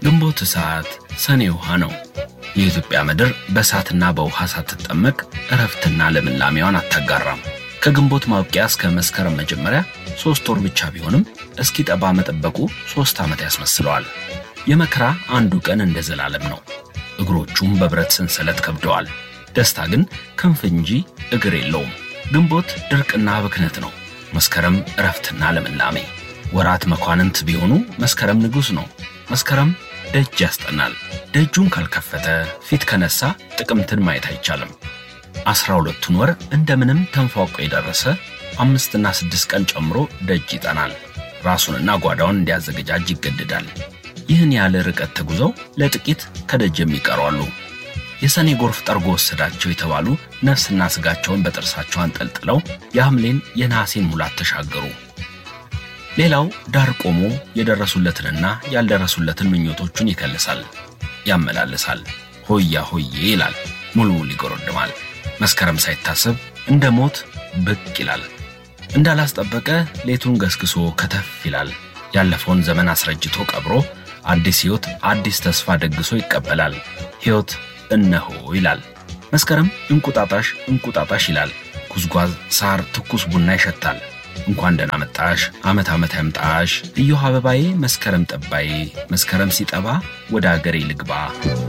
ግንቦት እሳት፣ ሰኔ ውሃ ነው። የኢትዮጵያ ምድር በእሳትና በውሃ ሳትጠመቅ እረፍትና ልምላሜዋን አታጋራም። ከግንቦት ማብቂያ እስከ መስከረም መጀመሪያ ሦስት ወር ብቻ ቢሆንም እስኪጠባ መጠበቁ ሦስት ዓመት ያስመስለዋል። የመከራ አንዱ ቀን እንደ ዘላለም ነው። እግሮቹም በብረት ሰንሰለት ከብደዋል። ደስታ ግን ክንፍ እንጂ እግር የለውም። ግንቦት ድርቅና ብክነት ነው። መስከረም እረፍትና ልምላሜ። ወራት መኳንንት ቢሆኑ መስከረም ንጉሥ ነው። መስከረም ደጅ ያስጠናል። ደጁን ካልከፈተ ፊት ከነሳ ጥቅምትን ማየት አይቻልም። አስራ ሁለቱን ወር እንደምንም ተንፏቆ የደረሰ አምስትና ስድስት ቀን ጨምሮ ደጅ ይጠናል። ራሱንና ጓዳውን እንዲያዘገጃጅ ይገደዳል። ይህን ያለ ርቀት ተጉዘው ለጥቂት ከደጅ የሚቀሩ አሉ። የሰኔ ጎርፍ ጠርጎ ወሰዳቸው የተባሉ ነፍስና ሥጋቸውን በጥርሳቸው አንጠልጥለው የሐምሌን የነሐሴን ሙላት ተሻገሩ። ሌላው ዳር ቆሞ የደረሱለትንና ያልደረሱለትን ምኞቶቹን ይከልሳል፣ ያመላልሳል። ሆያ ሆዬ ይላል፣ ሙሉሙሉ ይጎረድማል። መስከረም ሳይታሰብ እንደ ሞት ብቅ ይላል። እንዳላስጠበቀ ሌቱን ገስግሶ ከተፍ ይላል። ያለፈውን ዘመን አስረጅቶ ቀብሮ አዲስ ሕይወት አዲስ ተስፋ ደግሶ ይቀበላል። ሕይወት እነሆ ይላል። መስከረም እንቁጣጣሽ እንቁጣጣሽ ይላል። ጉዝጓዝ፣ ሳር፣ ትኩስ ቡና ይሸታል። እንኳን ደህና መጣሽ፣ ዓመት ዓመት ያምጣሽ፣ እዮሃ አበባዬ፣ መስከረም ጠባዬ፣ መስከረም ሲጠባ ወደ አገሬ ልግባ